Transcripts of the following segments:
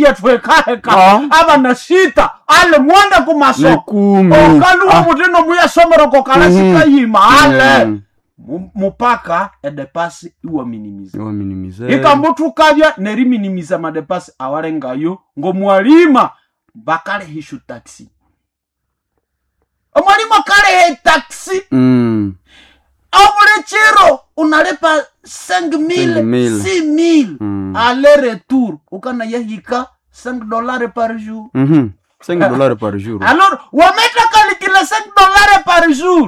yetwekaheka Ah. abana sita ale mwende ni kumaso kumi okaluwa Ah, mutino muyasomero kalasi Mhm. kayima ale mm. Mu- mupaka edepasi iwaminimiza Yo minimize. ikambutukavya neriminimiza madepasi awalengayo ngomwalima bakalehishu taxi omwalimu akalehe taxi Mm. obuli chiro unalipa 5000 5,000. 6000 Mm. ale retour ukanayahika 5 dollars par jour Mhm. 5 dollars par jour. alors wameta kalikila 5 dollars par jour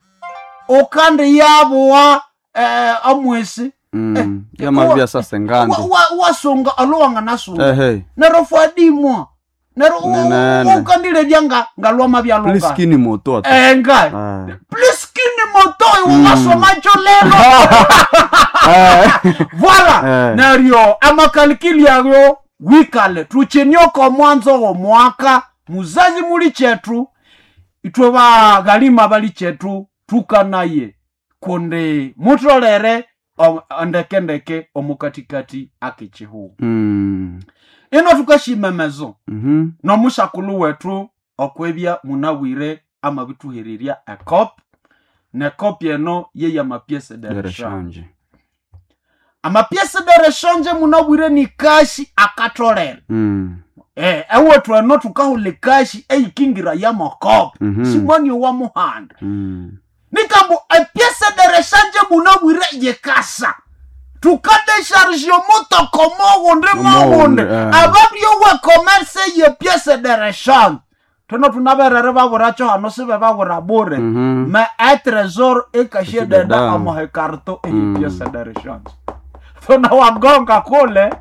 ukandi yabuwa eh, amwesi Mm. eh, Ya mavia wa- sasa ngando. wa- wa- wasunga alowanga nasunga Ehe. nero fwadimwa nero Nenene. ukandile nga ngalwama Please byalunga kini moto ata. enga Ah. pliskini motoyi uwasomacho lelo Ah. voila Eh. neryo amakalikili ayo wikale tuchinyoko mwanzo wo mwaka muzazi muli chetu itwe baghalima bali chetu tukanaye kundi mutolere o- ndekendeke omukatikati akichihu Mm. ino tukashimemezo Mhm. nomushakulu wetu okwebya munawire amabituhererya ekop nekop eno ye amapiese de Dere rechange shanje. amapiese de rechange munawire ni kashi akatolere Mm. eh, ewethu eno tukahula kashi eikingira ya mokop Mhm. simoni wa muhanda Mm. nikambo epiese de rechange munawire yekasa tukadeshargio mutoko mogunde mogunde Mogunde, eh. ababyowe commerce ye piese de rechange tono tunaberere baburacho hano sibe babura bure Mhm. me e tresor ekashie Ekashie deda deda. amohekarto eyi Mm. piese de rechange tona wagonga kule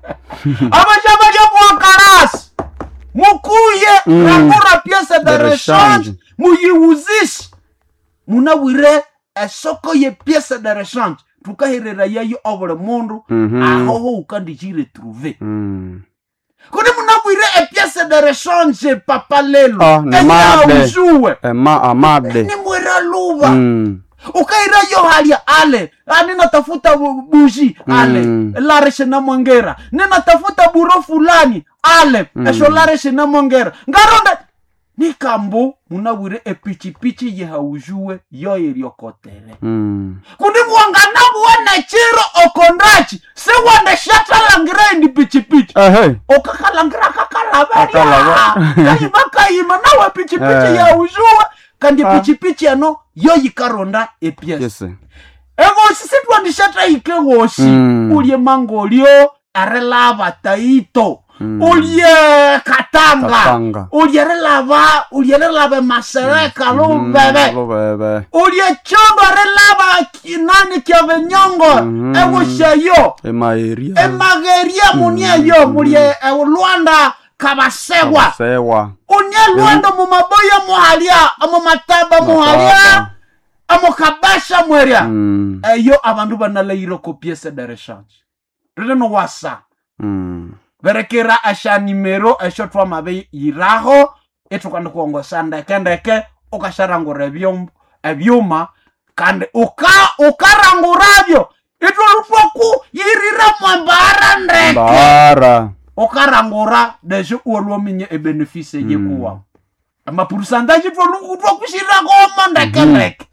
abashabalya mwakarasi mukuye Mm. rakura piese de De rechange rechange. muyiwuzishe munawire esoko ye piese de rechange tukahirira yayo obuli mundu Mhm. ahoho ukandichiretruve Mm. kuni munawire epiese de rechange papa lelo Ah, ni made. enyauzuwe Ema amade. nimwira luva Mm. ukaira yo halya ale ah, ninatafuta bu- bushi ale Mm. lareshe na mwongera ninatafuta buro fulani ale Mm. esho lareshe na mwongera ngaronda nikambu munawire epichipichi yehaujuwe yo iriokotere Mm. kundi mwangana buwene chiro okondachi siwande shatalangira indi pichipichi Ehe. okakalangira kakalaverya Kakalava. kayima kayima nawe pichipichi Eh. yaujuwe kandi Ah. pichipichi eno yo yikaronda epiesi Yes. egosi sitwandishatahike gosi Mm. ulye mangolio arelava taito Mm. ulye katanga Katanga. ulye relava ulye relava masereka Mm, lubebe Lubebe. ulye chondo arelava kinani kyavenyongo Mhm. egosheyo Emaeria. emageria munieyo mulye lwanda kabasegwa Sewa. unye lwanda mumaboya muhalya mumataba muhalya amukabasha mwerya Mm. eyo abandu banalaire ko piese de rechange rilino wasa Mm. berekera esha nimero esho twamabe yiraho itukandi kuongosa ndeke ndeke ukasharangura ebyom- ebyuma kandi uka ukaranguravyo itwolutwaku yirira mwembara ndeke Bara. ukarangura desho uolwominye ebenefise Mm. yekuwa amapurusantaji twakushiragoma ndeke ndeke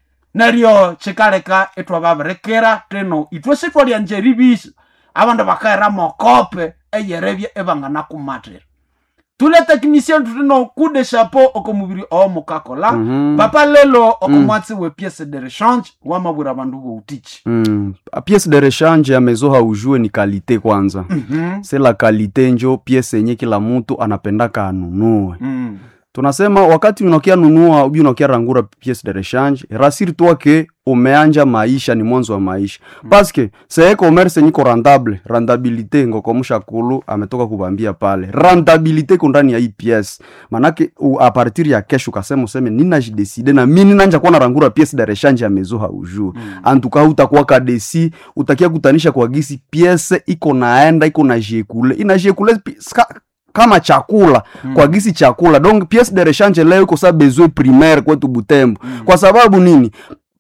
neryo chikaleka itwababirekera tino itwe sitwalya njeribisi abandu bakaira mokope eyerebye ebanganakumatira tule technicien tutino kude chapeau okomubiri omukakola Mhm. papa lelo okomwatsi we piece de rechange wamabwira abandu boutichi Mm. A pièce de rechange ya mezo haujue ni kalite kwanza Mhm. se la kalite njo pièce yenye kila mtu anapendaka anunue Mm. tunasema wakati unakia nunua ubi unakia rangura pièce de rechange rasiri toi ke umeanja maisha ni mwanzo wa maisha paske seye commerce niko rentable rentabilité ngokomusha kulu ametoka kubambia pale rentabilité ko ndani ya hii pièce manake u, a partir ya kesho ukasema useme ninajideside na mi ninanja kuwa narangura pièce de rechange ya mezo haujue Mm. antuka utakuwa kadesi utakia kutanisha kwa gisi piese iko naenda iko na jekule ina jekule pi- ska- kama chakula Mm. kwa gisi chakula donc piece de rechange leo iko sa besoin primaire kwetu butembo Mm. kwa sababu nini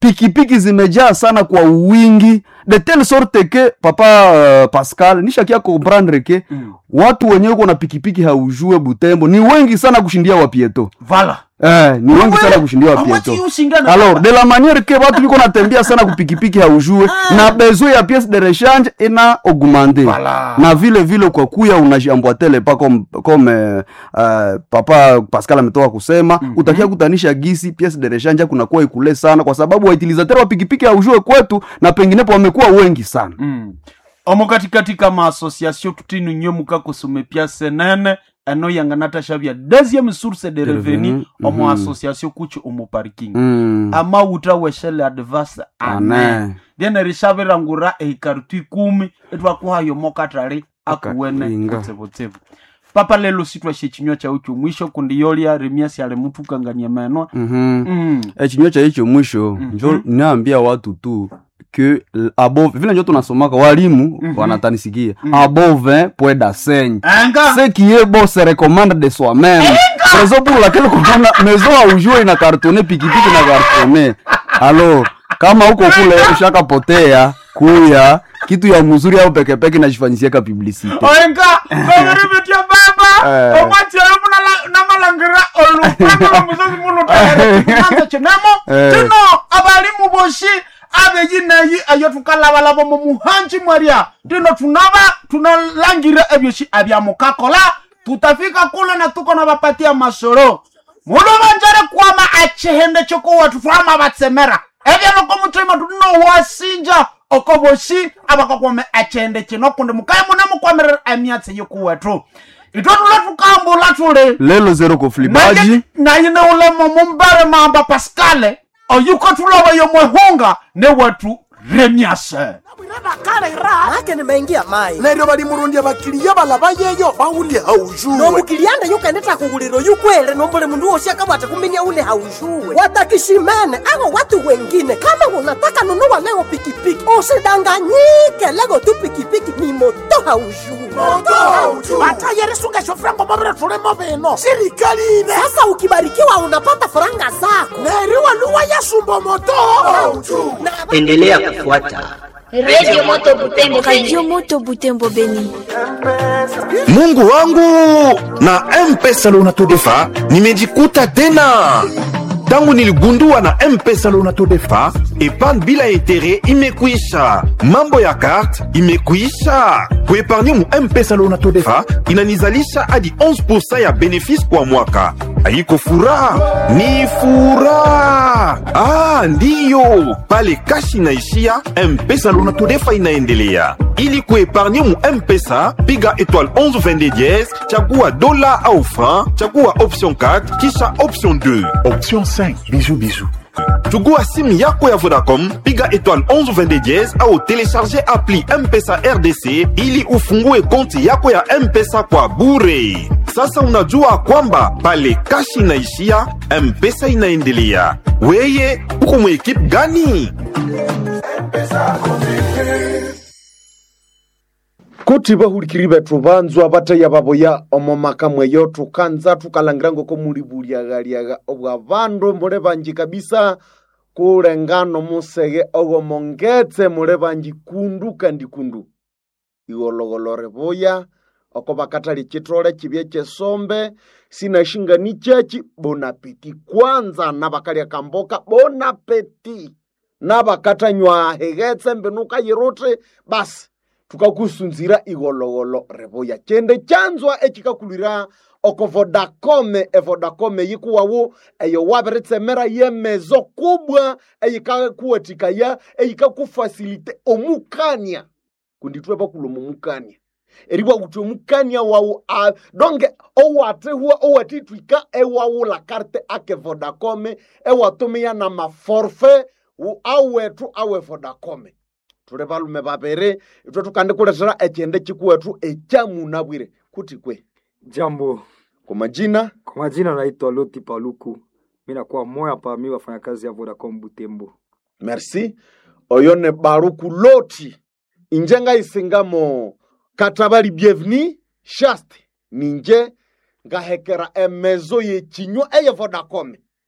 pikipiki zimejaa sana kwa wingi de telle sorte que papa uh, pascal nishakia comprendre ke Mm. watu wenyewe uko na pikipiki haujue butembo ni wengi sana kushindia wapieto vala eh, ni wengi sana kushindia Amwati wapieto ushindana alors de la manière que watu biko natembea sana kupikipiki haujue na besoin ya pièce de rechange ina augmente Voilà. na vile vile kwa kuya unajiamboatele pa comme, comme euh, euh, papa pascal ametoka kusema mm -hmm. utakia kutanisha gisi pièce de rechange kunakuwa ikule sana kwa sababu wautilisateur wa pikipiki haujue kwetu na penginepo wamekuwa wengi sana Mm. omo katikati kama association tutinu nyo mukakosume piase nene eno yanganatashavya deuxième source de revenu revenu, omo mhm. association kuchi omo parking mm. amauta weshele advance ane Ane. lyene rishavirangura ehikarutu ikumi etwakuhayo mokatali akuwene Akainga. kutsivutsivu papa lelo sitwashe chinywa chau chomwisho kundi yolya remiasi ali mutukangania meno mm mm. echinywa cha hicho mwisho njo naambia watu tu que l- above vile njo tunasomaka walimu wanatanisikia above pueda seigne enga ce qui est beau se recommande de soi-même raison pour laquelle kunaona maison aujue ina kartone pikipiki na kartone alors kama huko kule ushakapotea kuya kitu ya mzuri au pekepeke najifanyisiaka publicité oenga vavirivitia baba Eh. omwatielo namalangira olupano lwomusozi mulutaanza chinemo Eh. tino abalimu boshi abeyineyi eyo tukalabalaba mu muhanji mwaria tino tunaba tunalangira ebyoshi abyamukakola tutafika kule na tuko na bapatia masoro mulo banjare kwama achihende chokuwatu twama batsemera ebyaloko mutima tunowasinja oko boshi abakakwame achihende chino kundi mukaye mune mukwamirira emyatsi yokuwetu itwe tule tukambula tuli lelo zero koflibaji nayine ulemo mumbere mamba paskale oyuko tuloba yomwehunga newetu remyase ake nimeingia mai neryo balimurundya bakiliya balaba yeyo bawulye haujuwe nomukilianda yukendeta kughuliro yukwele nombole mundu wosi akabwate kuminya ule haushuwe watakishimene awo watu wengine kama unataka nunua leo pikipiki usidanganyike lego tu pikipiki ni moto haushuwe batayerisungesho frango mabire tulimo bino sirikali ine sasa ukibarikiwa unapata faranga zako neri waluwa yasumbo moto Na- endelea kufuata Radio Moto Butembo Radio Moto Butembo Beni. mungu wangu na mpesa lounatodefa nimejikuta tena tangu niligundua na mpesa lounatodefa epargne bila etere imekwisha mambo ya karte imekwisha kuepargne mu mpesa lounatodefa inanizalisha hadi 11 ya benefisi kwa mwaka haiko furaha ni furaha ah, ndiyo pale kashi inaishia mpesa lounatodefa inaendelea ili kuepargne mu mpesa piga étoile 11 22 dièse chagua dola au franc chagua option 4 kisha option 2 Option 5. Bisous, bisous. chugua simu yako ya vodacom piga étoile 11 22 dièse au télécharger appli mpesa rdc ili ufungue konti yako ya mpesa kwa bure sasa unajua kwamba pale kashi inaishia mpesa inaendelea weye uko mwekipe gani kuti bahulikiri bethu banzwa bataya baboya omo maka mweyo tukanza tukalangira ngoko muli buliaghaliagha obwa bandu muli banji kabisa kulengano musege ogomongetse muli banji kundu kandi kundu igologolo ribuya oko bakatali chitole chibye chesombe sinashingani chechi bonapeti kwanza nabakalya kamboka bonapeti nabakatanywa hegetse mbinuka yiruti basi tukakusunzira igologolo ribuya chende chanzwa echikakulira oko vodacome evodacome yikuwawu eyo wabiritsemera yemezo kubwa eyikakuwatikaya eyikakufasilite omukania kunditwe bakuloma omukania eriwa kuti omukania wawu a- donge owatihwa owatitwika ewawula karte ake vodacome ewatumia na maforfe wu- awetu awe vodacome tuli balume babiri itwe tukandikulethera echende chikuwetu echamunabwire kuti kwe Jambo, kwa majina kwa majina naitwa Loti Paluku, mi nakuwa moya pa mi wafanyakazi ya Vodacom Butembo. merci oyo ne baruku loti inje ngaisingamo katabali bienveni shaste ninje ngahekera emezo yechinywa eye vodacom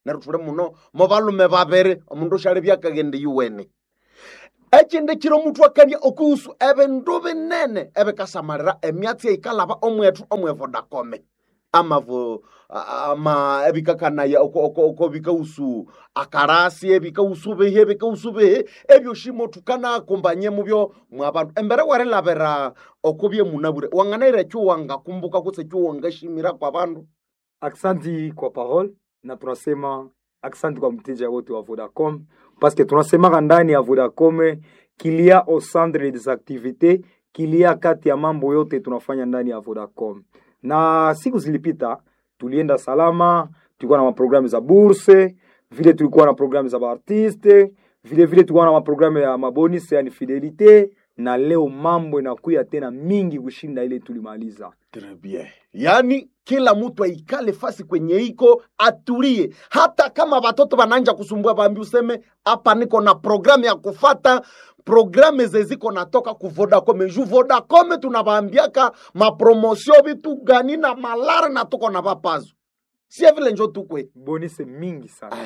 neryo thuli muno mo balume babiri omundu usyali byakagende yuwene ekindi kiro omutu akania okuhusu ebindu binene ebikasamalira emyatsi eikalaba omwethu omwe vodacome amavo ama ebikakanaya oko- oko oko bikausu akarasi ebikausu bihi ebikausu bihi ebyoshimo tukanakumbanye mubyo mwabantu embere warilabira oko byemunabure wanganaira ekyo wangakumbuka kutse ekyo wangashimira kwa bandu aksanti kwa parole na tunasema aksanti kwa mteja wote wa vodacom paske tunasemaka ndani ya vodacom kilia au centre des activités kilia kati ya mambo yote tunafanya ndani ya vodacom na siku zilipita tulienda salama tulikuwa na maprogramu za burse vile tulikuwa na programu za baartiste vile vile tulikuwa na maprogramu ya mabonus yani fidelite na leo mambo inakuya tena mingi kushinda ile tulimaliza Très bien. yaani kila mtu aikale fasi kwenye iko atulie hata kama watoto wananja kusumbua bambi useme hapa niko na programu ya kufata programe zeziko natoka ku vodacom ju vodacom tunavaambiaka mapromosio vitu gani na malare na tuko na vapazo sie vile njo tukwe bonus mingi sana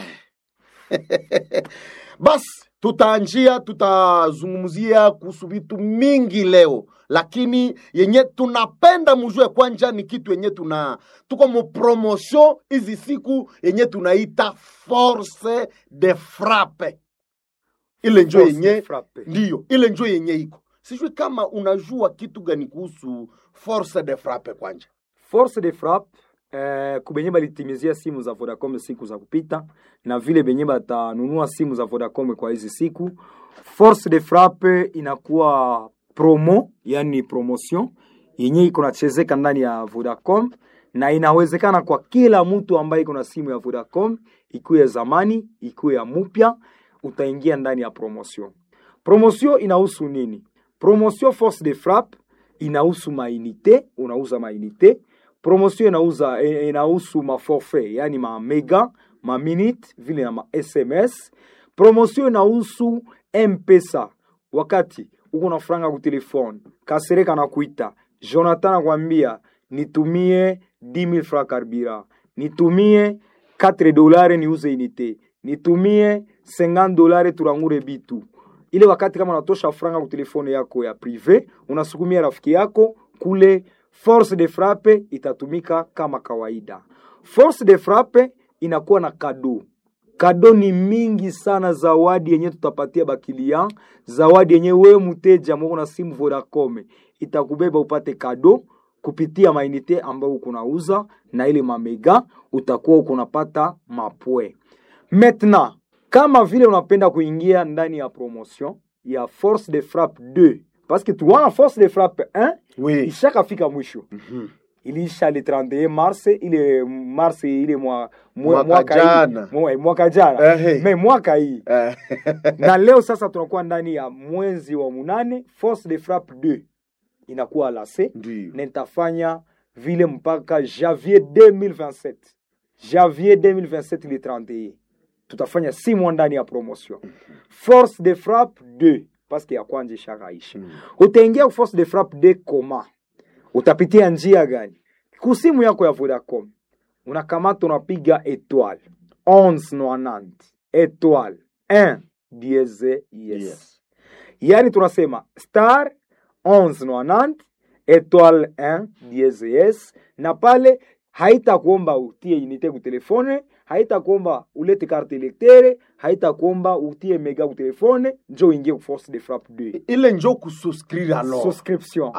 basi tutaanjia tutazungumzia kuhusu vitu mingi leo lakini yenye tunapenda mujue kwanja ni kitu yenye tuna tuko mu promotion hizi siku yenye tunaita force de frappe ile njo Force yenye de frappe. ndiyo ile njo yenye iko sijui kama unajua kitu gani kuhusu force de frappe kwanja force de frappe eh, kubenye balitimizia simu za vodacom siku za kupita na vile benye batanunua simu za vodacom kwa hizi siku force de frappe inakuwa promo yani promotion yenye iko nachezeka ndani ya vodacom na inawezekana kwa kila mtu ambaye iko na simu ya vodacom ikuwe ya zamani ikuwe ya mupya utaingia ndani ya promotion promotion inahusu nini promotion force de frappe inahusu mainite unauza mainite promotion inauza eh, inahusu maforfait yani ma mega ma minute vile na ma sms promotion inahusu mpesa wakati uko na franga ku telefone kasereka na kuita jonathan akwambia nitumie 10000 francs carburant nitumie 4 dolare niuze inite nitumie 50 dolare turangure bitu ile wakati kama unatosha franga ku telefone yako ya prive unasukumia rafiki yako kule force de frappe itatumika kama kawaida force de frappe inakuwa na kado kado ni mingi sana zawadi yenye tutapatia bakilia zawadi yenye wewe mteja mwako na simu vodacom itakubeba upate kado kupitia mainite ambayo ukunauza na ile mamega utakuwa ukunapata mapwe maintenant kama vile unapenda kuingia ndani ya promotion ya force de frappe 2 parce que tuwana force de frappe 1 oui. ishakafika mwisho iliisha le 31 mars ile mars ile mwa, mwa, Mwaka mwaka hii jana. mwa, mwaka jana Ehe. me mwaka hii Eh, na leo sasa tunakuwa ndani ya mwezi wa munane force de frappe 2 inakuwa lase ndiyo na itafanya vile mpaka janvier 2027 janvier 2027 le 31 tutafanya si mwa ndani ya promotion force de frappe 2 paske ya kwanja ishakaisha utaingia ku force de frappe 2 koma utapitia njia gani kusimu yako ya vodacom unakamata unapiga etoile 1190 etoile 1 diese yes, Yes. yani tunasema star 1190 etoile 1 diese yes na pale haitakuomba utie unité ku telefone haitakuomba ulete carte electere haitakuomba utie mega ku telefone njo uingie ku force de frappe 2 ile njo kususcrire alors subscription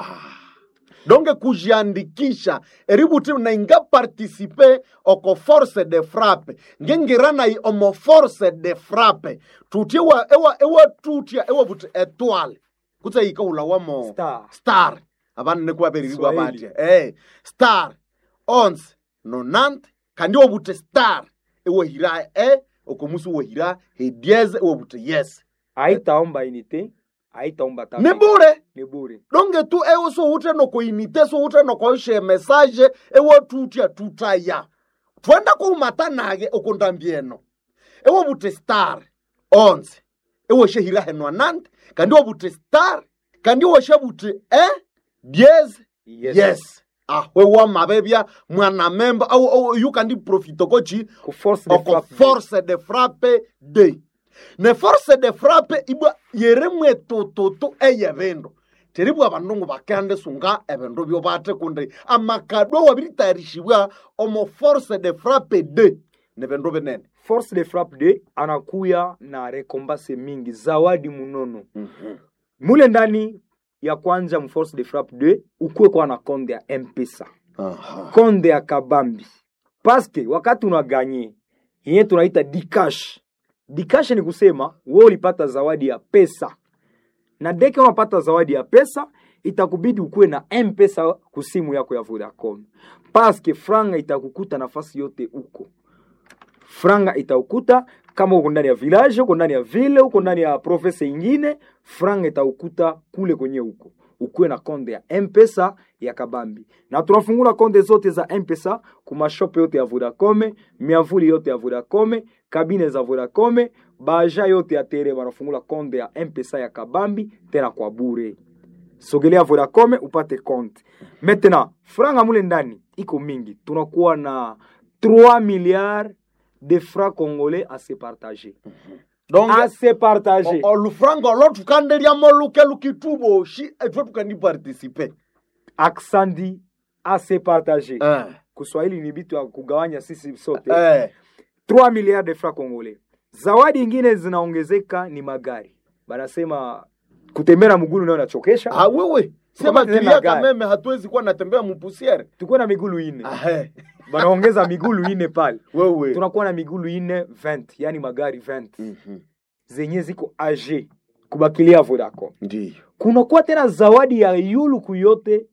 donge kujiandikisha eributi nainga participe oko force de frappe ngengirana i omo force de frappe tutie wa ewa ewa tutia ewa buti etoile kutsa ika ula wamo Star. star abana ne kwaberirwa Swahili. batia eh star ons nonant kandi wo buti star ewa hira e okomusu wo hira he diez ewa buti yes haitaomba unité haitaomba tape. ni bure ni bure donge tu ewe so ute noko inite so ute noko ishe message ewe tutia tutaya twenda kuumata nage okundambieno ewe bute star onze ewe shehira henwa nante kandi ewe bute star kandi ewe she bute eh diez yes, yes ahwe wamabebya mwanamemba au, au yukandi profito kochi ku force de oko frappe force de frappe de ne force de frappe ibwa yeremwe tututu eye bindu teribwa abandungu bakende sunga ebindu byo bate kundi amakadwa wabiritayarishibwa omo force de frappe de ne bindu binene force de frappe de anakuya na rekombase mingi zawadi munono mule ndani ya kwanja mu force de frappe de ukuwe kwa na konde ya mpesa Aha. konde ya kabambi paske wakati unaganye yenye tunaita dikash dikash ni kusema wewe ulipata zawadi ya pesa na deke unapata zawadi ya pesa itakubidi ukuwe na mpesa kusimu yako ya vodacom paske franga itakukuta nafasi yote uko franga itaukuta kama uko ndani ya village uko ndani ya ville uko ndani ya province ingine franga itaukuta kule kwenye huko ukuwe na konde ya mpesa ya kabambi na tunafungula konde zote za mpesa kumashope yote ya vodacom miavuli yote ya vodacom kabine za vodacom baja yote ya tere wanafungula konde ya mpesa ya kabambi tena kwa bure sogelea vodacom upate konte maintenant franga mule ndani iko mingi tunakuwa na 3 milliards de francs congolais à se partager donc à se partager o- olufranga olo tukanderyamo luke lukituboshi etwe tukandipartisipe aksandi à se partager eh. kuswahili ni vitu ya kugawanya sisi sote eh. 3 milliards de francs congolais zawadi ingine zinaongezeka ni magari banasema kutembea mgulu nayo nachokesha Ah, wewe sema Tukamate tena tulia gari. kameme hatuwezi kuwa natembea mupusiere tukuwe na migulu ine Ahe. banaongeza migulu ine pale wewe tunakuwa na migulu ine 20 yani magari 20 Mhm. zenye ziko age kubakilia vodacom ndiyo kunakuwa tena zawadi ya yuluku yote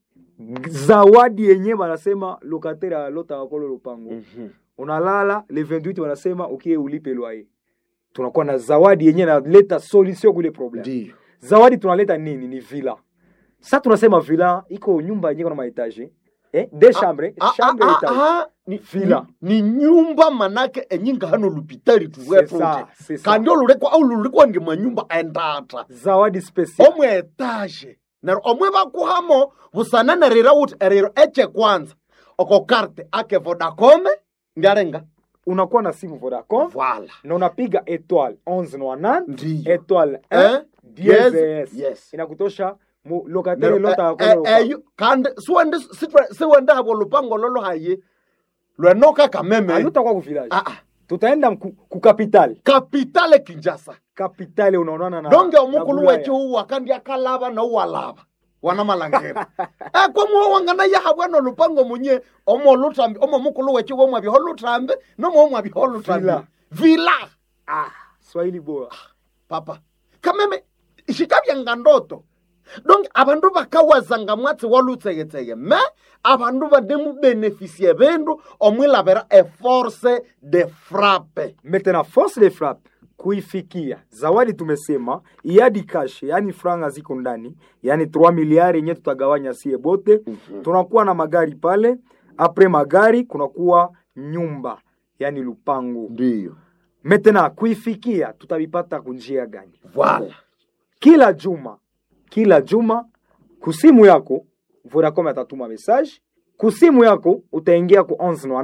zawadi yenye banasema lokatere alota wakolo lupango Mhm. unalala le 28 wanasema ukie ulipe loyer tunakuwa na zawadi yenye naleta solution kule problem ndiyo zawadi tunaleta nini ni villa sa tunasema villa iko nyumba yenye iko na maetage eh, de chambre Ah, chambre ah, etage ah, ah, ni, Villa. ni, ni nyumba manake enyinga hano lupitari C'est ça, tuwetunje c'est ça. kandi olulekwa au lulikwa ndi manyumba endata zawadi special omwe etaje nero omwe bakuhamo busanane rira uti eriro eche kwanza oko karte ake vodacome ndiarenga unakuwa na simu vodacom vala na unapiga etoile 11 ndiyo etoile Eh, 1 yes, DSS. yes. inakutosha mu lokatere Nero, lota eh, wakolo eh, lupango. eyo kandi siwende sitwe- siwende abo lupango lolo haye lwenoka kameme alutakuwa ku village Ah, ah. tutaenda ku, ku capital kapitale kinjasa capital unaonana na donge na omukulu Bulaya. weche uwa kandi akalaba nouwalaba wana malangera ekwamuwo wangana yahabwana lupango munye omo lutambi omo mukulu weche womwabiho lutambi nomo omwabiho lutambi Vila. vila ah, swahili bora papa kameme xikabyanga ndoto donke abandu bakawazanga mwatsi walutsegetsege me abandu banemubenefisie bindu omwilabira eforce de frappe maintenant force de frappe kuifikia zawadi tumesema iadi cash yani franga ziko ndani yani 3 miliari yenye tutagawanya sie bote mm-hmm. tunakuwa na magari pale apres magari kunakuwa nyumba yani lupango ndiyo maintenant kuifikia tutavipata kunjia gani vala kila juma kila juma kusimu yako vodacom atatuma message kusimu yako utaingia ku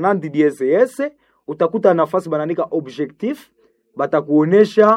1190 DSS utakuta nafasi banaandika objectif batakuonesha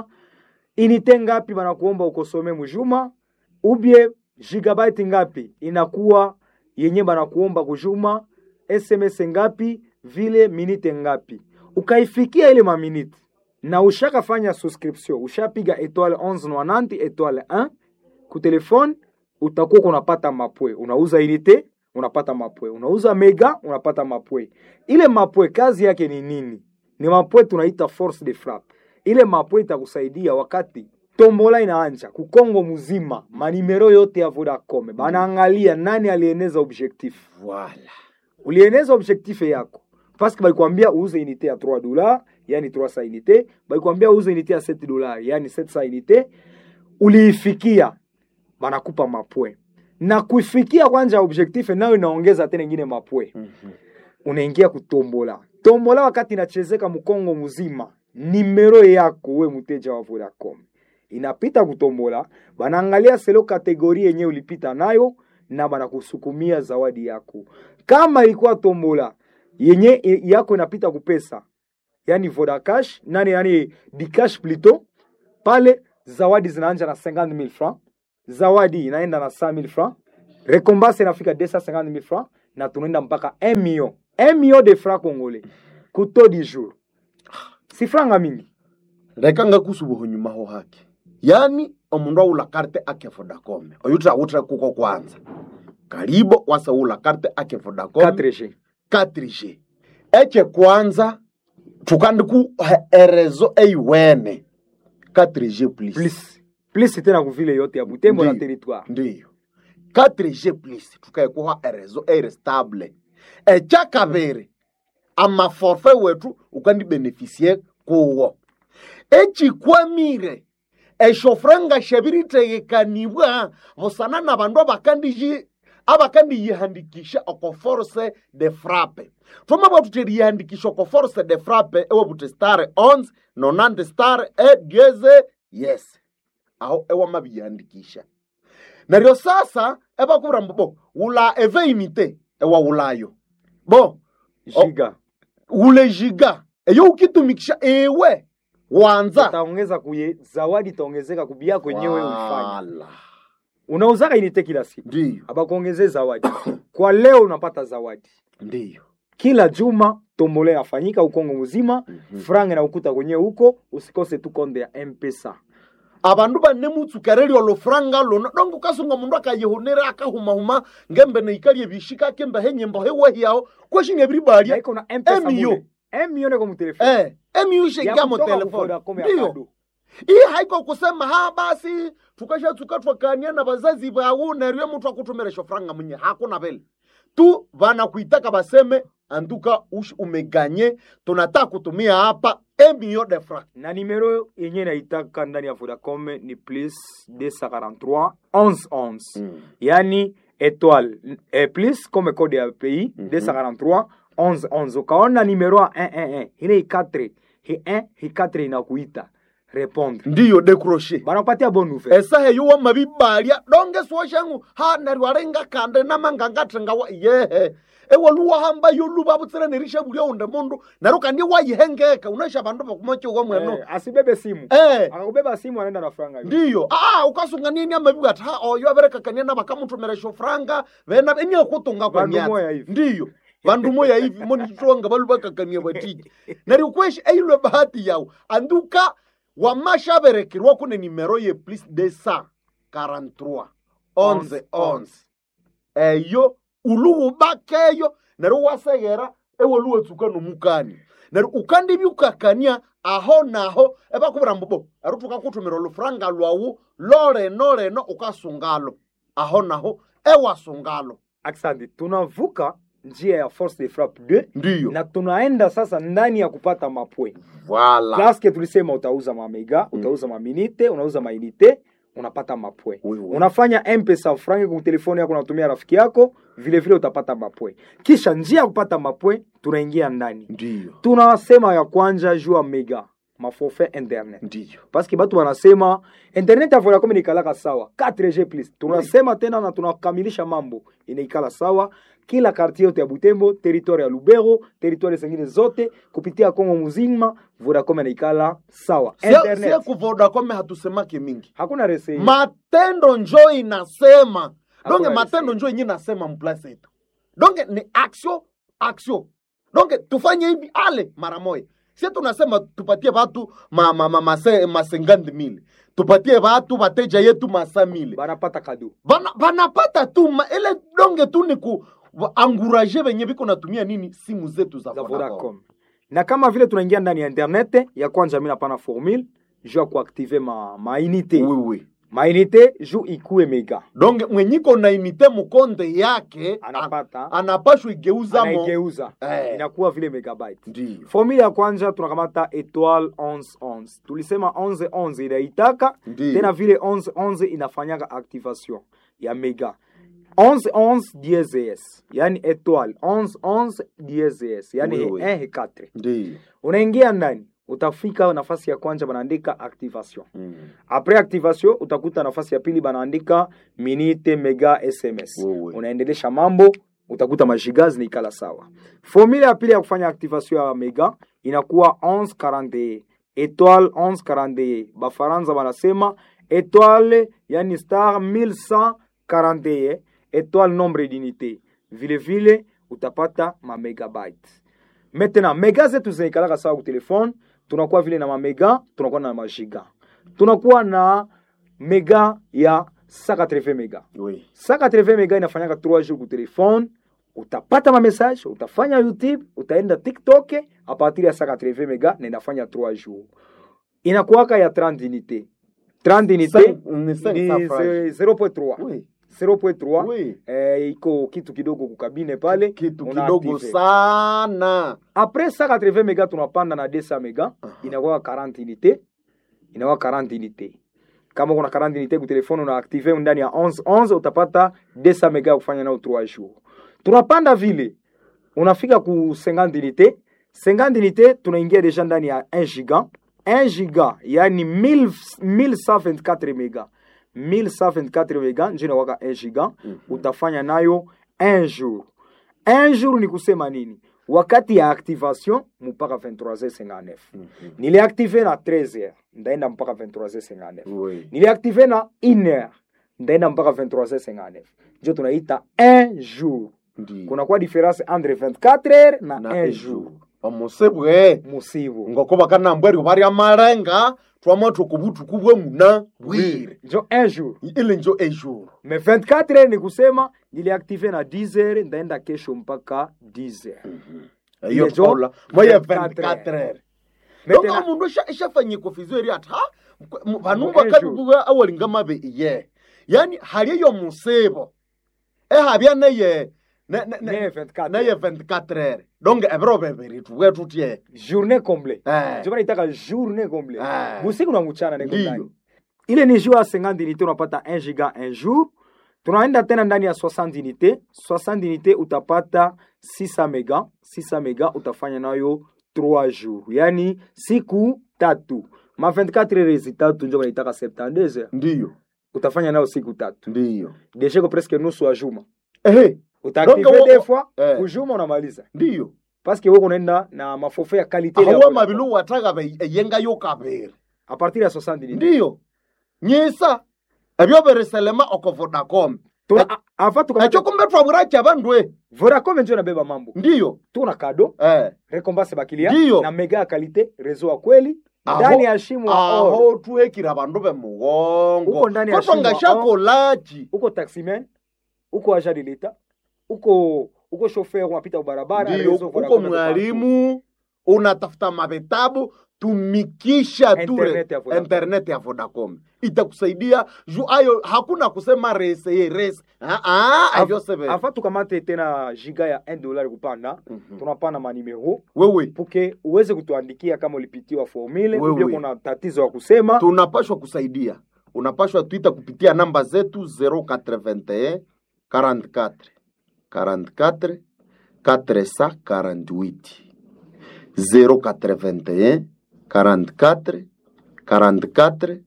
inite ngapi banakuomba ukosome mujuma ubie gigabyte ngapi inakuwa yenye banakuomba kujuma sms ngapi vile minite ngapi ukaifikia ile maminite na ushakafanya subscription ushapiga etoile 1190 etoile 1 ku telefone utakuwa unapata mapwe unauza unité unapata mapwe unauza mega unapata mapwe ile mapwe kazi yake ni nini ni mapwe tunaita force de frappe ile mapwe itakusaidia wakati tombola inaanja kukongo mzima manimero yote ya vodacom banaangalia nani alieneza objectif vala ulieneza objectif yako paske balikwambia uuze unité ya 3 dollars yani 300 unité balikwambia uuze unité ya 7 dollars yani 700 unité uliifikia banakupa mapwe na kuifikia kwanja objectif nayo inaongeza tena ingine mapwe unaingia kutombola tombola wakati inachezeka mkongo mzima nimero yako we mteja wa vodacom inapita kutombola banaangalia selo kategori yenye ulipita nayo na banakusukumia zawadi yako kama ilikuwa tombola yenye i- yako inapita kupesa yani vodacash nani yani dicash plutôt pale zawadi zinaanja na 50000 francs zawadi inaenda na 100000 francs recompense inafika 250000 francs na tunaenda mpaka 1 million 1 million de francs congolais kuto di jour si franga mingi reka ngakusubuho nyuma ho hake yani omundu aula karte ake vodacom oyu trawutre kuko kwanza karibo wasaula karte ake vodacom 4G 4G eche kwanza tukandiku erezo eiwene 4G plus plus plus tena kuvile yote ya butembo na Ndiyo. territoire ndiyo 4G plus tukaekuha erezo eirestable echa kabiri amaforfe wetu ukandibenefisie kuwo echikwamire eshofranga shabiritegekanibwa busana na bandu abakandiji abakandiyihandikisha oko force de frappe thoma bwatu teriyihandikisha oko force de frappe ewabuti star 11 nonante star e dieze yes aho ewamabiyihandikisha neryo sasa ebakubwira mbu bo wula eveinite ewawulayo bo giga wule jiga eyo ukitumikisha ewe wanza utaongeza kuye zawadi itaongezeka kubia kwenyewe ulifanya Wala. unauzaka inite kila siku ndiyo abakuongezee zawadi kwa leo unapata zawadi ndiyo kila juma tombole yafanyika ukongo mzima Mhm. franga na ukuta kwenyewe huko usikose tu konde ya mpesa abandu bane mutsukereri olufuranga luno donge ukasunga mundu akayihunira akahumahuma ngembe neikalie bishika kembe henyembo hewahiyaho kweshinga ebiribalya naiko na mpesa Emio. mule emio neko mutelefoni eh emiushengia mo telefoni ndiyo iyi haiko kusema ha basi tukashatsuka twakania na bazazi bawu neryo muthu akutumira shofuranga munye hakuna vile tu vanakuitaka baseme anduka ush umeganye tunataka kutumia hapa emio de franc na nimero yenye naitaka ndani ya vodacom ni plus 243 11 11 yani étoile eh, plus comme code ya pays Mhm. 243 11 11 ukaona nimero ya 111 ile hi 4 hi 1 hi 4 inakuita répondre ndiyo decroche banakupatia bonne nouvelle esaha eyo wamabibalya donge swoshangu ha neryo alinga kande namangangathenga wa yehe ewaluwahamba yoluba butsira nerisha bulya unde mundu neryo kandi wayihengeka unaisha bandu bakumachiwa mweno eh, asibebe simu eh akakubeba simu anaenda na franga hiyo. ndiyo ah ukasungania amabibu ati ha oyo aberekakania nabakamutumira shofuranga vena eniakutunga kwa Bandu myatsi moya hivi. ndiyo vandu moya hivi monitwanga balu bakakania batiji neryo kweshi eilwe bahati yawu anduka wamashaberekerwa kune nimero ye plus de sa 43 11 11 eyo uluwubakeyo neryo waseghera ewoluwetsuka nomukani neryo ukandibyukakania aho naho ebakubwira mbubo ero tukakutumira olufuranga lwawu loleno leno ukasungalo aho naho ewasungalo Asante, tunavuka njia ya force de frappe 2 ndiyo na tunaenda sasa ndani ya kupata mapwe vala paske tulisema utauza mamega utauza maminite unauza mainite unapata mapwe Oui, oui. unafanya mpesa frangi kwa telefoni yako unatumia rafiki yako vile vile utapata mapwe kisha njia ya kupata mapwe tunaingia ndani ndiyo tunasema ya kwanja juu ya mega maforfait internet ndiyo paske batu wanasema internet ya vodacom inaikalaka sawa 4g plus tunasema tena na tunakamilisha mambo inaikala sawa kila kartie yote ya butembo territoire ya lubero territoire zingine zote kupitia kongo muzima vodacom inaikala sawa sie internet kuvodakome hatusemake mingi hakuna rese matendo njo inasema donge Hakuna matendo risei. njo yenye nasema mplasi yetu donge ni action action donge tufanye hivi ale mara moja sie tunasema tupatie watu ma, ma, ma, mase, masengandi mili tupatie watu wateja yetu masa mili banapata kado Bana- banapata tu ma, ile donge tu ni ku wa- anguraje venye viko natumia nini simu zetu za za Vodacom. vodacom na kama vile tunaingia ndani ya internet ya kwanza mi napana formule juu ya kuaktive ma, mainite Oui, oui. mainite juu ikue mega donge mwenyiko na imite mukonde yake anapata anapashwa igeuza mo anaigeuza Eh. inakuwa vile megabyte ndiyo formule ya kwanza tunakamata etoile 1111 tulisema 1111 inaitaka Ndiyo. tena vile 1111 inafanyaka activation ya mega 1111 DSS yani etoile 1111 DSS yani Oui, oui. 1 et 4 ndiyo unaingia ndani utafika nafasi ya kwanza banaandika activation Mm. apres activation utakuta nafasi ya pili banaandika minute mega sms Wewe. unaendelesha mambo utakuta majiga zinaikala sawa formule ya pili ya kufanya activation ya mega inakuwa 1141 étoile 1141 bafaransa wanasema étoile yani star 1141 étoile nombre d'unité vile vile utapata ma megabyte maintenant mega zetu zinaikalaka sawa ku telefone tunakuwa vile na mamega tunakuwa na majiga tunakuwa na mega ya 180 mega oui. 180 mega inafanyaka 3 jours ku telefone utapata ma message utafanya youtube utaenda tiktok a partir ya 180 mega na inafanya 3 jours inakuwaka ya 30 unité 30 unité Cinq- ni cinq ni cents francs. ze- 0.3 Oui. 0.3 Oui. eh, iko kitu kidogo kukabine pale kitu una kidogo active. sana après 180 mega tunapanda na 200 mega inakuwa 40 unité inakuwa 40 unité kama kuna 40 unité ku telefone una active ndani ya 11 11 utapata 200 mega ya kufanya nao 3 jours tunapanda vile unafika ku 50 unité 50 unité tunaingia deja ndani ya 1 giga 1 giga yani 1000 1124 mega 1124 mega njo inakuwaka 1 giga utafanya nayo 1 jour 1 jour ni kusema nini wakati ya activation mpaka 23h59 niliactive na 13h ndaenda mpaka 23h59 oui. niliactive na 1h ndaenda mpaka 23h59 njo tunaita 1 jour Ndi. kunakuwa difference entre 24h na, na 1 jour omusibwe musibu ngoko bakanambweryo barya marenga twama tukubutuku bwe muna bwire njo 1 jour ile njo ejour me 24h ni kusema niliactive na 10h ndaenda kesho mpaka 10h iyo Ile njo tola moye 24 24 heures Maintenant- donga mundu ishafanye kofizo eri ati ha Mu vanumba ejo. kabibuga awalinga mabe iye yani hali eyo musibo ehabya neye ne- ne- ne- Neye 24 neye 24 heures donc ebiro bebiri tuwe tutye journée comble Eh. njo banaitaka journée comble Eh. busiku na mchana niko Ndiyo. ndani ile ni jour ya 50 unité unapata 1 giga un jour tunaenda tena ndani ya 60 unité 60 unité utapata 600 mega 600 mega utafanya nayo 3 jours yani siku tatu ma 24 heures tatu njo banaitaka 72 heures ndiyo utafanya nayo siku tatu ndiyo desheko presque nusu ya juma ehe utaactive Donc, wo- des fois eh. kujuma unamaliza ndiyo parce que wewe unaenda na maforfait ya qualité ile ya ahawa Vodacom. mabilu wataga be eyengayo kabiri a partir ya 60 unité ndiyo nyisa ebyo biriselema oko vodacom Tuna- a- afa tukamata- ekyo kumbe twaburacha bandwe Vodacom njo inabeba mambo ndiyo tuna kado eh. recompense bakilia Ndiyo. na mega ya kalite rezo ya kweli Aho- ndani ya shimo ya or aho tuhekira bandu bemugongo Uko ndani ya kotwa shimo ngashakolachi uko taximan uko agent de l'etat uko uko chauffeur unapita barabara ndiyo rezo uko Vodacom iko mwalimu unatafuta mavitabu tumikisha tu Internet ya Vodacom. internet ya vodacom itakusaidia juu ayo hakuna kusema rese ye rese Ah, ah, partout. avyoseve afa tukamate tena giga ya 1 dollar kupanda tunapana manimero wewe puke uweze kutuandikia kama ulipitiwa formule Wewe. ubia kuna tatizo ya kusema tunapashwa kusaidia unapashwa twita kupitia namba zetu 081 44 44 448 081 44 44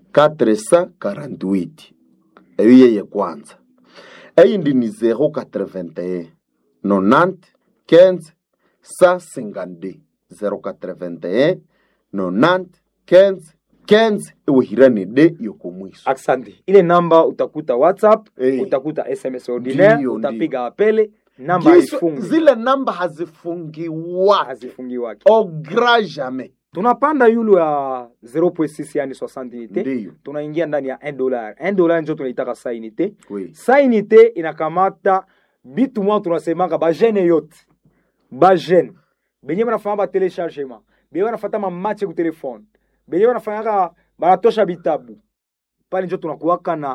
448 eyo yeye kwanza eyindi ni 081 90 15 152 081 90 15 15 iwihirani de yokomwiso asante ile namba utakuta whatsapp Eh. utakuta sms ordinaire Ndiyo, utapiga apele namba Giso- haifungi zile namba hazifungiwake hazifungiwake au grand jamais tunapanda yulu ya 0.6 yani 60 unité ndiyo tunaingia ndani ya 1 dollar 1 dollar njo tunaitaka sa unité oui. sa unité inakamata bitu mwa tunasemaka bajene yote bajene benye banafanya batelechargement benye banafata mamache ku telefone benye banafanyaka banatosha bitabu pale njo tunakuwaka na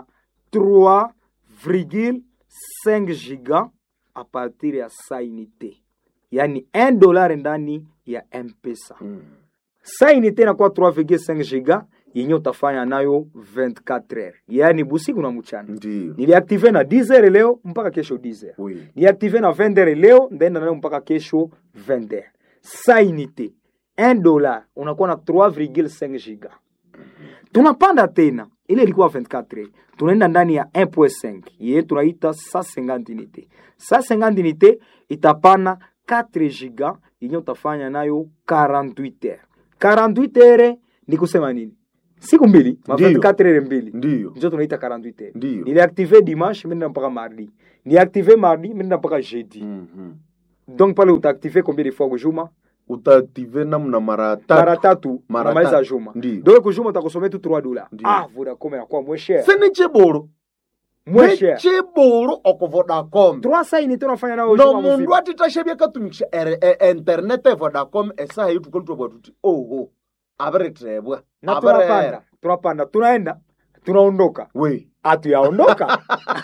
3,5 giga a partir ya sa unité yani 1 dollar ndani ya mpesa Mm. sa unité inakuwa 3,5 giga yenye utafanya nayo 24 heures yani busiku na mchana ndiyo niliaktive na 10 heures leo mpaka kesho 10 heures oui. niaktive na 20 heures leo ndaenda nayo mpaka kesho 20 heures sa unité 1 dollar unakuwa na 3,5 giga tunapanda tena ile ilikuwa 24 tunaenda ndani ya 1.5 ye tunaita 150 unité 150 unité itapana 4 giga yenye utafanya nayo 48 heures 48 heures ni kusema nini siku mbili ma Ndiyo. 24 heures mbili ndiyo njo tunaita 48 heures ndiyo niliactive dimanche minenda mpaka mardi niactive mardi minenda mpaka jeudi Mhm. donc pale utaactive combien de fois kujuma utaaktive namna mara mara tatu tatu Mara unamaliza tatu. juma Ndiyo. donc kujuma utakusomea tu 3 dollars Ndiyo. ah vodacom inakuwa moins cher sini chiburu moins cher chiburu oko vodacom 300 unité unafanya nayo no juma mundu mzima atitashevya katumikisha ere- e- internet e vodacom esaha yitukalitwabwa tuti oho aviritrebwa na tunapanda tunapanda tunaenda tunaondoka we hatuyaondoka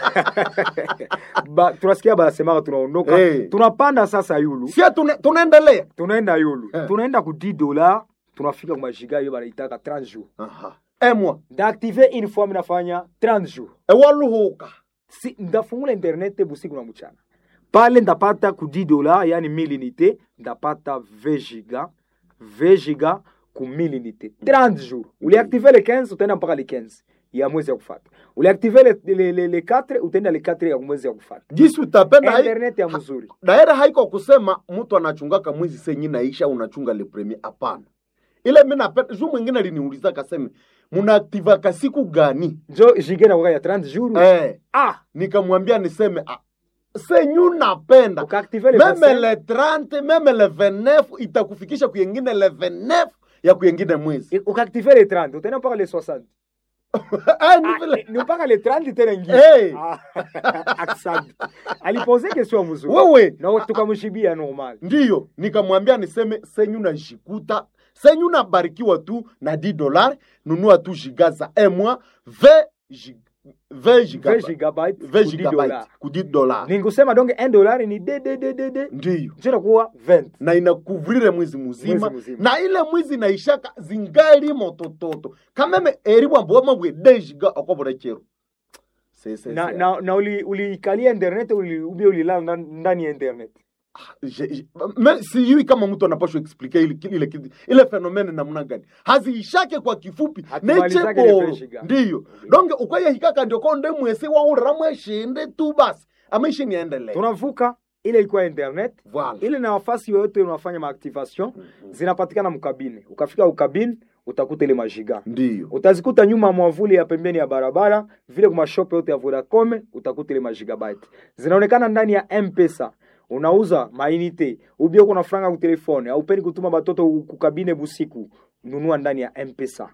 ba, tunasikia banasemaka tunaondoka Hey. tunapanda sasa yulu sia tune- tunaendelea tunaenda yulu Eh. tunaenda ku 10 dola tunafika kumajiga hiyo banaitaka 30 jours Aha. emwa ndaactive une fois minafanya 30 jours ewaluhuka si, ndafungula internet busiku na mchana pale ndapata ku 10 dola yani 1000 unité ndapata 20 giga 20 giga ku 1000 unité 30 jours uliactive le 15 utaenda mpaka le 15 ya mwezi ya kufata uliactive le, le, le, le 4 utaenda le 4 ya mwezi ya kufata jisi utapenda hai- internet ya mzuri daira haiko kusema mtu anachungaka mwezi senyi naisha unachunga le premier hapana ile mi napenda juu mwingine aliniuliza kaseme munaaktivaka siku gani njo jige na ya 30 jours eh, ah nikamwambia niseme ah, senyu napenda ukaactive le meme 25 le 30 meme le 29 itakufikisha kuyengine le 29 ya kuyengine mwezi ukaactive le 30 utaenda mpaka le 60 Ah, ni Ah, vile. ni mpaka le 30 tena ingine Hey. Ah, asante alipose question mzuri wewe na tukamshibia normal ndiyo nikamwambia niseme senyu najikuta senyu nabarikiwa tu na 10 dollar nunua tu giga za emwa 20 gig- 20 giga- 20 gigabyte 20 ku 10 gigabyte dollars. ku 10 dollar ni kusema donc 1 dollar ni de de de de de ndiyo njo inakuwa 20 na inakuvrire mwezi muzima Mwezi mzima. na ile mwizi naishaka zingali motototo kameme eri bwamboma bwe dejiga okobora chero Se- se- na se- na, na uli uliikalia internet uli, ubia ulilala ndani- ndani ya internet Je- je- me- sijui kama mtu anapashwa explike ile, ile, ile, ile fenomene namna gani haziishake kwa kifupi Hatumalizake ile necheboro feshiga. ndiyo donge ukwayehikaka ndio konde mwese waurira mweshinde tu basi amaishi niendelee tunavuka ile ilikuwa internet Voilà. ile na nafasi yoyote unafanya maactivation zinapatikana mkabine ukafika ukabine utakuta ile majiga ndiyo utazikuta nyuma ya mwavuli ya pembeni ya barabara vile kwa mashope yote ya Vodacom utakuta ile magigabyte zinaonekana ndani ya M-Pesa unauza mainite ubio kuna franga ku telefone au peni kutuma batoto kukabine busiku nunua ndani ya M-Pesa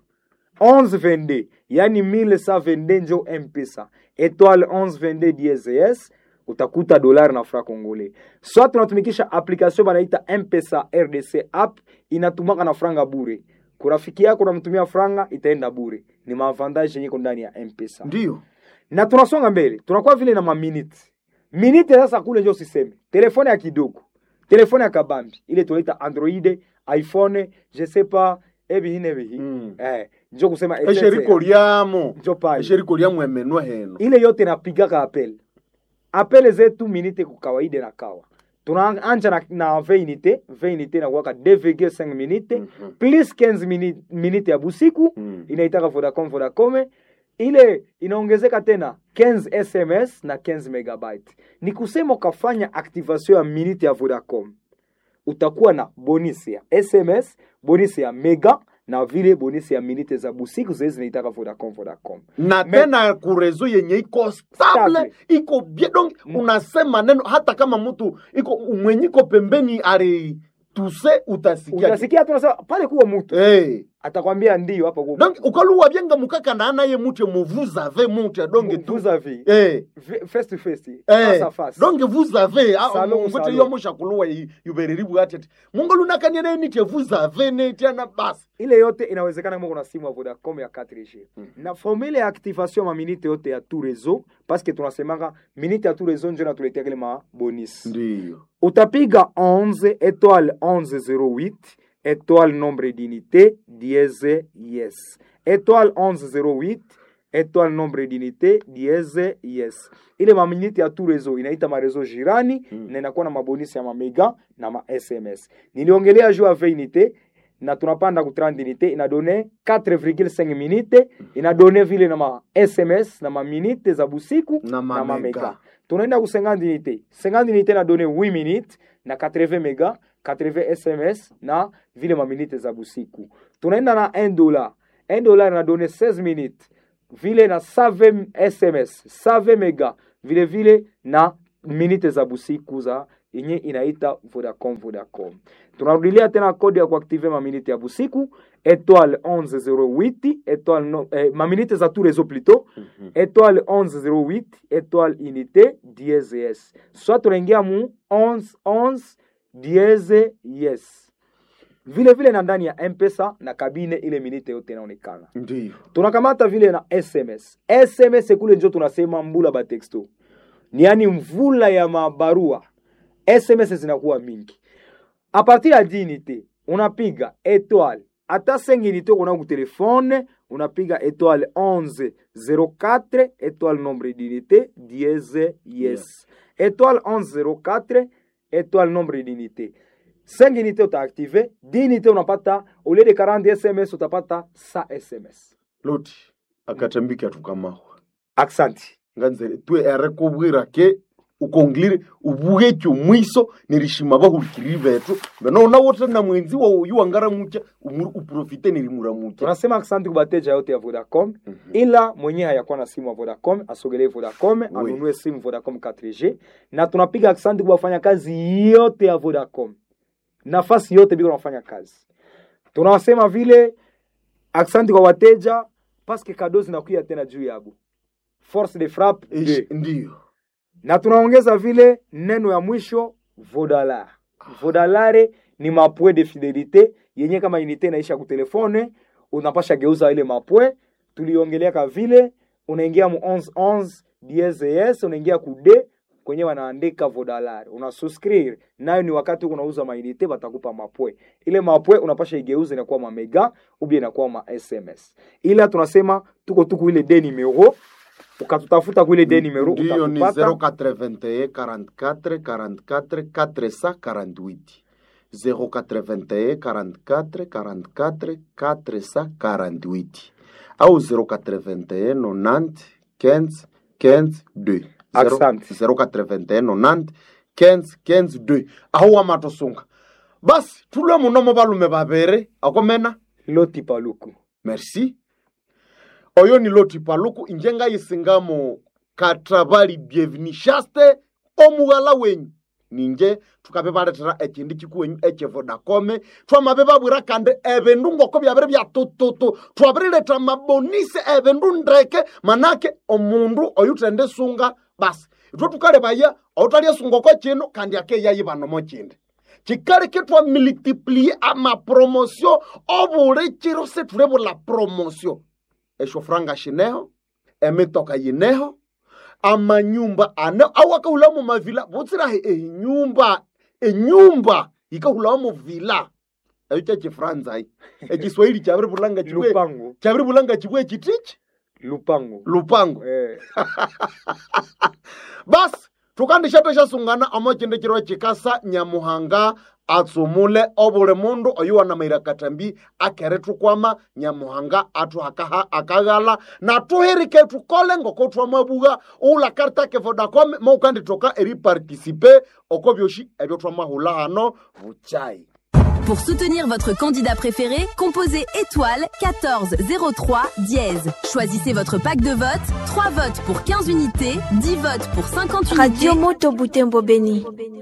1122 yani 1122 njo M-Pesa étoile 1122 DSS utakuta dolari na fra congolais soit tunatumikisha application banaita M-Pesa RDC app inatumaka na franga bure kurafiki yako unamtumia franga itaenda bure ni maavantage yenye iko ndani ya mpesa ndiyo na tunasonga mbele tunakuwa vile na maminute minute sasa kule njo siseme telefone ya kidogo telefone ya kabambi ile tunaita android iphone je sais pas ebihine bihi Mm. eh, njo kusema esheriko lyamo njo pale esheriko lyamo emenwa heno ile yote napigaka apel apele zetu minite ku kawaida na kawa tunaanja na, na 20 unité 20 unité nakuwaka 2,5 minute Mhm. plus 15 minute, minute ya busiku Mm. inaitaka vodacom vodacom ile inaongezeka tena 15 sms na 15 megabyte ni kusema ukafanya activation ya minute ya vodacom utakuwa na bonisi ya sms bonisi ya mega na vile bonisi ya minute za busiku zile zinaitaka vodacom vodacom na Me- tena kurezo yenye iko stable Stable. iko bien donc unasema neno hata kama mtu iko mwenye iko pembeni ari tuse utasikia utasikia tunasema pale kuwa mtu hey. atakwambia ndio hapa kuwa donc ukaluwa byenga mukaka na naye mutye muvuze ave mutye donge tu vous avez hey. face to face face Eh, à face donc vous avez Salon, ngote salon. yo mushakuluwa yubereribu ati ati mungu lunakanyene nitye vous avez netiana basi ile yote inawezekana kama kuna simu ya Vodacom ya 4G na formule ya activation ma minute yote ya tout réseau parce que tunasemanga minute ya tout réseau ndio inatuletea kile ma bonus ndiyo utapiga 11 étoile 1108 étoile nombre d'unité dièse yes étoile 1108 étoile nombre d'unité dièse yes ile maminiti ya tu rezo inaita marezo jirani Mm. na inakuwa na mabonisi ya mamega na ma sms niliongelea juu ya veinite na tunapanda ku 30 unité inadone 4,5 minute inadone vile na ma sms na ma minute za busiku Na ma na ma mega. mega tunaenda ku 50 unité 50 unité inadone 8 minute na 80 mega 80 sms na vile ma minute za busiku tunaenda na 1 dollar 1 dollar inadone 16 minute vile na 7 sms 7 mega vile vile na minute za busiku za yenye inaita Vodacom Vodacom. Tunarudilia tena kodi ya kuaktive maminite ya busiku étoile 1108 étoile no, eh, maminite za tout réseau plutôt étoile 1108 étoile unité dièse yes. Soit tunaingia mu 11 11 dièse yes. Vile vile na ndani ya M-Pesa na kabine ile minite yote inaonekana ndiyo tunakamata vile na sms sms kule njo tunasema mbula ba texto ni yani mvula ya mabarua sms zinakuwa mingi a partir ya dinite unapiga étoile ata 5 unité kuna ku telefone unapiga étoile 11 04 étoile nombre d'unité dièse yes étoile 11 04 étoile nombre d'unité 5 unité utaactive 10 unité unapata au lieu de 40 sms utapata 100 sms loti akatambiki atukamawa aksanti nganzere twe ere kubwira ke ukongilire ubuge cyo mwiso nirishima bahurikiri betu beno na wote na mwenzi wa uyu wangara mucha umuru uprofite nirimura mucha tunasema asante kwa wateja yote ya vodacom ila mwenye hayakuwa na simu ya vodacom asogelee vodacom anunue simu vodacom 4g na tunapiga asante kwa wafanyakazi yote ya vodacom nafasi yote biko nafanya kazi tunawasema vile asante kwa wateja paske kado zinakuya tena juu yabo force de frappe Ish, de. ndiyo na tunaongeza vile neno ya mwisho vodalar vodalare ni mapwe de fidelite yenye kama inite inaisha kutelefone unapasha geuza ile mapwe tuliongeleaka vile unaingia mu 1111 DSS unaingia ku d kwenye wanaandika vodalar una suscrire nayo ni wakati huko unauza mainite batakupa mapwe ile mapwe unapasha igeuza inakuwa mamega ubia inakuwa ma sms ila tunasema tuko tuku ile de numero ukatutafuta kuile de numero ndiyo ni utatupata 081 44 44 448 081 44 44 448 au 081 90 15 15 2 Asante. 081 90 15 15 2 aho wamatosunga basi tulwe munomo balume babere akomena loti paluku merci oyo ni loti paluku inje ngayisingamo katabali bievinishaste omughala wenyu ninje tukabe baletera ekindi kikuwenyu ekyevodakome twamabe babwira kandi ebindu ngoko byabere byatututu twabirileta mabonisi ebindu ndeke manake omundu oyu tende sunga basi itwe tukalebaya outalya sungoko kino kandi akeyayi banomo kindi kikali kitwa multiplie amapromosio obuli kiro situlebula promosio esho franga shineho emitoka yineho amanyumba ane awakahula mu mavila butsirahi enyumba enyumba yikahulawa mu vila eyo kyekifranzai ekiswahili kyabiri bulanga kibwe lupango kyabiri bulanga kibwe kitiki lupango lupango eh. basi tukandishato shasungana amo chinde chiro chikasa nyamuhanga atsumule obuli mundu oyu wanamaira katambi akere tukwama nyamuhanga atu akaha akaghala na tuhirike tukole ngoko twamabuga ula karta ke vodacom mo ukanditoka eri participe oko byoshi ebyo twamahula hano buchai Pour soutenir votre candidat préféré, composez étoile 14 03 dièse. Choisissez votre pack de vote. 3 votes pour 15 unités, 10 votes pour 50 unités. Radio Moto Butembo Beni.